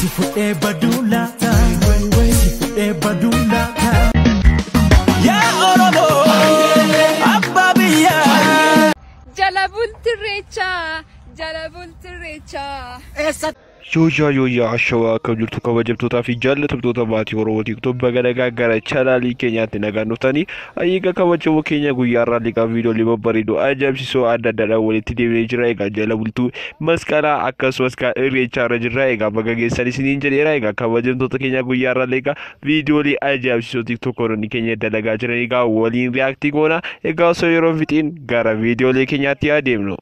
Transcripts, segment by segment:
Si fudhee baduu laata Si fudhee baduu laata Yaa Oromoo Abbaa biyyaa Jala bultirreechaa jala bultirreechaa. Yooyaa yooyaa ashawaa akkam jirtu kabajamtootaa fi jaallatamtoota maatii Oromoo tiktooki baga nagaa gara chaanaalii keenyaatti nagaan dhuftanii ayyiga kabajamoo keenya guyyaa irraa liqaa viidiyoolee babbareedoo ajaa'ibsiisoo adda addaadhaan walitti deemnee jira egaa jala bultuu masqalaa akkasumas kan irreechaa irra jirra egaa baga geessan isiniin jedheera egaa kabajamtoota keenya guyyaa irraa liqaa viidiyoolee ajaa'ibsiisoo tiktookoonni keenya dalagaa jiran egaa waliin riyaaktii goona egaa osoo yeroo fixiin gara viidiyoolee keenyaatti adeemnu.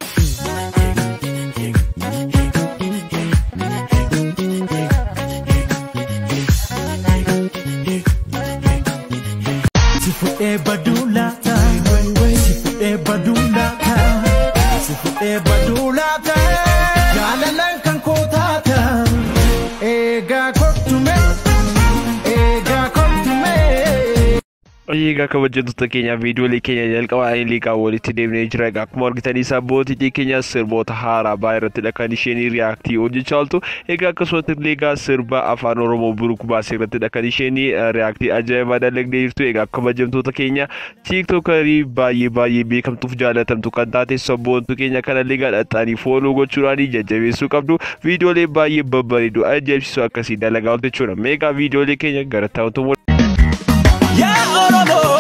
Si fudhee baduu laata Si fudhee baduu laata Si fudhee baduu laata Jaalalaan kan koo taata Eegaa kottume Eegaa kottume Egaa kabajamtoota keenya viidiyoolee keenya jalqabaa liiqaa walitti deemnee jira. Egaa akkuma argitanii sabbootii keenya sirboota haaraa baay'ee irrattidha kan isheen riyaaktii hojjechaa ooltu. Egaa akkasumas illee egaa sirba afaan Oromoo buruk baasee irrattidha kan isheen riyaaktii ajaa'ibaa dalagdee jirtu. Egaa kabajamtoota keenya tiiktookarii baay'ee baay'ee beekamtuuf jaalatamtu kan taate sabboontu keenya kana illee gadhaxanii fooloo gochuudhaan jajjabeessuu qabdu. Viidiyoolee baay'ee babbareedoo ajaa'ibsiisoo akkasii dalagaa ooltu jechuudha. Meegaa viidiyoolee keenya gara taa'utu Yaa Oromoo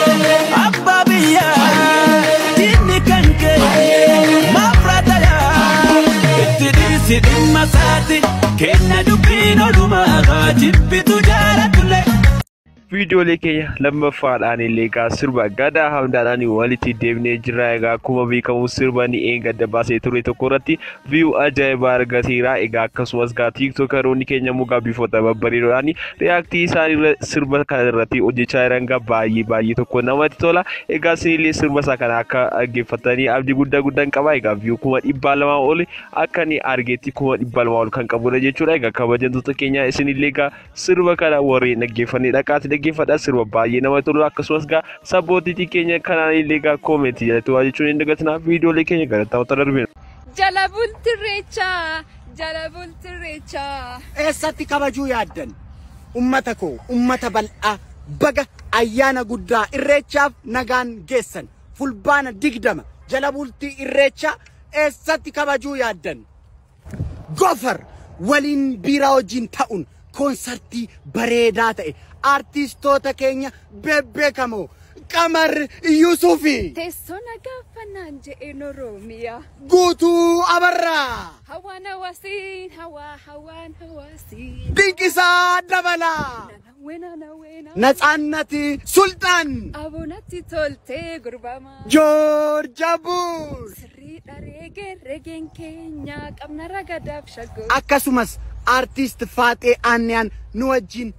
Abbaa biyyaa Diinni kan kee Maafratayaa Itti dhiisi dhimma isaati Kenna dubbiin odumaa Jibbitu jaalatullee viidiyoolee keenya lammaffaadhaan illee egaa sirba gadaa hamdaadhaan walitti deemnee jira egaa akkuma beekamu sirba ni eeggadda baasee ture tokko irratti viiyuu ajaa'ibaa argateera egaa akkasumas gaa tiiktookaroonni keenya mugaa bifoota babbareedoodhaan riyaaktii isaan sirba kana irratti hojjechaa jiran gaa baay'ee baay'ee tokko namatti tola egaa isinillee sirba isaa kana akka dhaggeeffatanii abdii guddaa guddaan qaba egaa viiyuu kuma dhibbaa lamaa ol akka ni argeetti kuma dhibbaa lamaa ol kan qabudha jechuudha egaa kabajamtoota keenya isinillee egaa sirba kana warreen dhaggeeffannee dhaqaatti dhaggeeffadha sirba baay'ee namatti tolu akkasumas gaa sabbootiitii keenya kanaan illee gaa koomentii jalatti waa jechuun hin dagatina viidiyoolee keenya gara taa'utti darbina. Jala bultirreechaa jala bultirreechaa. eessatti kabajuu yaaddan ummata koo ummata bal'aa baga ayyaana guddaa irreechaaf nagaan geessan fulbaana digdama jala bultii irreechaa eessatti kabajuu yaaddan gofar waliin biiraa wajjin ta'uun koonsartii bareedaa ta'e aartistoota keenya bebbeekamoo qamar yusufi Teessoo nagaa fannaan je'een Oromiyaa. guutuu abarraa Hawaan hawaasiin hawaa hawaan hawaasiin. dinqisaa dabalaa Wena na wena. ነጻነት ሱልጣን Aboonatti toltee gurbamaa. joorja buur Sirriidha reegee reegeen keenya qabna ragadaaf shaggoo. akkasumas aartist faaxee aanniyaan nu wajjin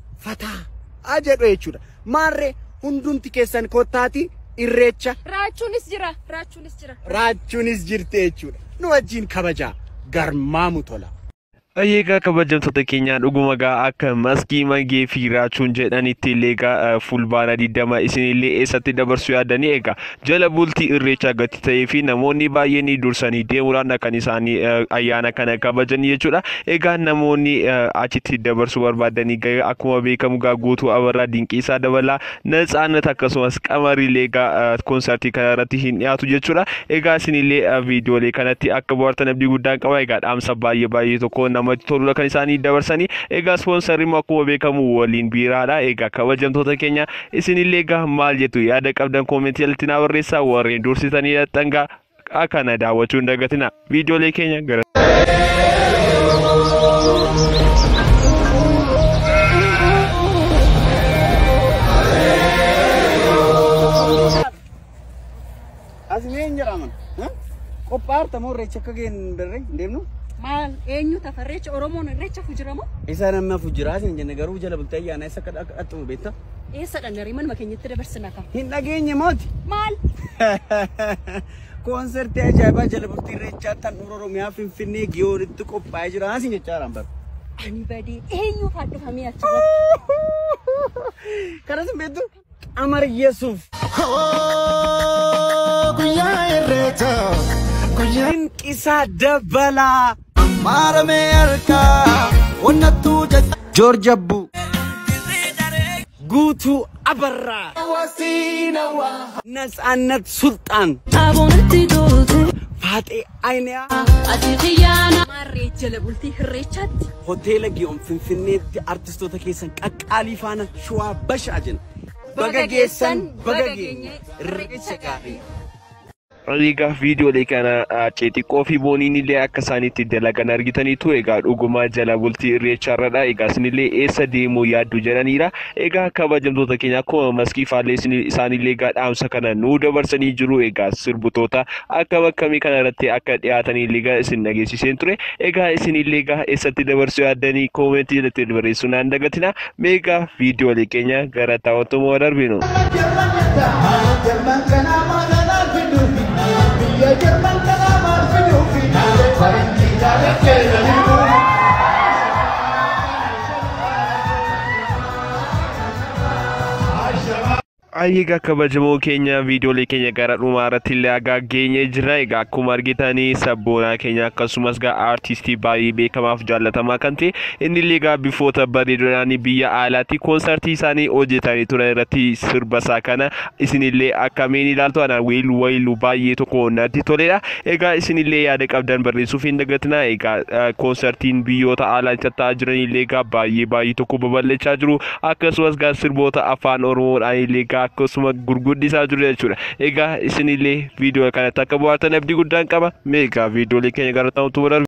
fataa jedhu jechuudha maarree hundumti keessan kottaati irreecha Raachuunis jira raachuunis jira. raachuunis jirti jechuudha nu wajjin kabajaa garmaamu tola. Egaa kabajamtoota keenyaa dhuguma gaa akka maskii magee fi raachuun jedhanitti illee gaa fulbaana digdama isinillee eessatti dabarsuu yaadanii egaa jala bultii irreechaa gati ta'ee fi namoonni baay'een dursanii deemuudhaan kan isaanii ayyaana kana kabajan jechuudha. Egaa namoonni achitti dabarsuu barbaadanii gaa akkuma beekamu gaa guutuu abarraa dinqiisaa dabalaa natsaannat akkasumas qamarillee gaa koonsartii kana irratti hin dhiyaatu jechuudha. Egaa isinillee viidiyoolee kanatti akka bohaartan abdii guddaan qaba egaa dhaamsa baay'ee baay'ee tokko namatti toludha kan isaanii dabarsanii egaa ispoonsarri immoo akkuma beekamu waliin biiraadha egaa kabajamtoota keenya isinillee egaa maal jettu yaada qabdan koomentii jalatti naa barreessaa warreen dursitanii dhaqxangaa akkana daawwachuu hin dagatina viidiyoolee keenya gara Asmeen jedhaman qophaa'arta moo irreecha akka geen darre deemnu Maal eenyu tafarreecha Oromoon irreecha fujiramoo? isa nama fujiraa isin jenne garuu jala bultee ayyaana isa akka dhaxxumu beekta Eessa dhandarii manuma keenyatti dabarsina kam? hin dhageenye mooti Maal? koonsertii ajaa'ibaa jala bultii irreechaa tan oromiyaa finfinnee giyoonitti qophaa'ee jira isin jechaadhaan bara Ani badee eenyu faadhifamee achirratti? kanas hin beektu qamar yesuuf guyyaa irreecha guyyaa dinqisaa dabalaa maaramee harkaa wanna joorji abbuu guutuu abarraa ነጻነት ሱልጣን Abonatti toltu ፋጤ አይንያ ati xiyyaana. Maarree jala bultii hirreechaatti. hoteela giyoon finfinneetti artistoota keessan qaqqaalii faana shuwaa bashaa jenna baga geessan baga geenye irreecha gaarii Egaa viidiyoolee kana xixiqqoo fi booniin illee akka isaan itti dalagan argitaniitu egaa dhugumaa jala bultii irreechaarradha. Egaa isinillee eessa deemuu yaaddu jedhaniira. Egaa kabajamtoota keenya akkuma maskii faallee isaanillee egaa dhaamsa kana nuu dabarsanii jiru. Egaa sirbitoota akkam akkamii kana irratti akka dhiyaatanii egaa isin dhageessiseen ture. Egaa isinillee egaa eessatti dabarsuu yaaddanii koomentii irratti barreessuu naan dagatina. Meegaa viidiyoolee keenya gara taa'utummaa darbinu. Egaa kabajamoo keenya viidiyoolee keenya gara dhumaa irratti illee agaa geenye jira. Egaa akkuma argitanii sabboonaa keenya akkasumas egaa aartistii baay'ee beekamaaf jaallatamaa kan ta'e inni illee egaa bifoota bareedoodhaan biyya alaatti koonsartii isaanii hojjetanii turan irratti sirba isaa kana isinillee akkamiin ilaaltu ana weellu weellu baay'ee tokko natti toledha. Egaa isinillee yaada qabdan barreessuuf hin dagatina. Egaa koonsartiin biyyoota alaa tatta'aa jiran illee egaa baay'ee baay'ee tokko babal'achaa jiru. Akkasumas egaa sirboota afaan oromoodhaan illee egaa akkasuma gurguddisaa jiru jechuudha. Egaa isinillee viidiyoo kanatti akka bohaartan abdii guddaan qaba. Mee egaa viidiyoolee keenya gara ta'utu darbe.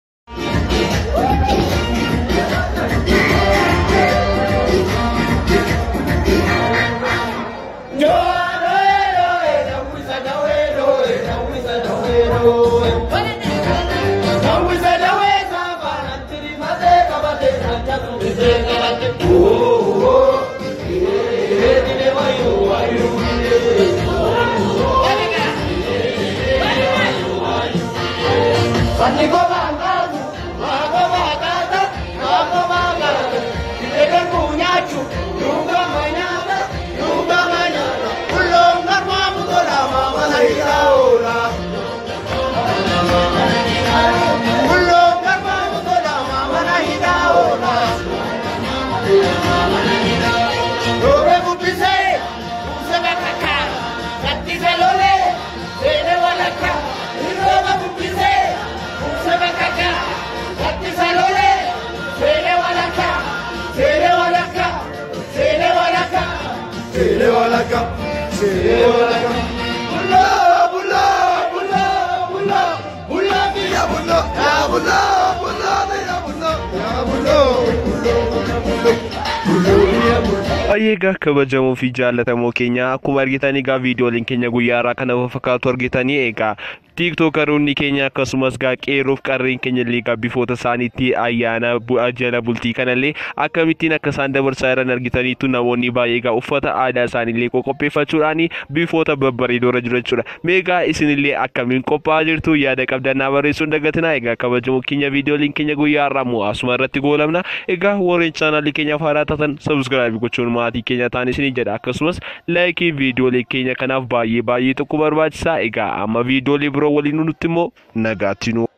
Egaa kabajamoo fi jaallatamoo keenya akkuma argitan egaa viidiyooleen keenya guyyaa irraa kana fakkaatu argitanii egaa tiiktookaroonni keenya akkasumas egaa qeerroof qarreen keenya illee egaa bifoota isaaniitti ayyaana bu'aa jala bultii kanallee akkamittiin akka isaan dabarsaa jiran argitaniitu namoonni baay'ee egaa uffata aadaa isaaniillee qopheeffachuudhaan bifoota babbareedoo irra jiru jechuudha. Meegaa isinillee akkamiin qophaa'aa jirtu yaada qabdannaa barreessuun dagatinaa egaa kabajamoo keenya viidiyooleen keenya guyyaa irraa immoo asuma irratti goolabna egaa warreen chaanaalii keenyaaf haaraa taatan sabskraayibii gochuun maatii keenya ta'an isinii jedha akkasumas laayikii viidiyoolee keenya kanaaf baay'ee baay'ee tokko barbaachisaa egaa amma viidiyoolee biroo waliin nutti immoo nagaatti nu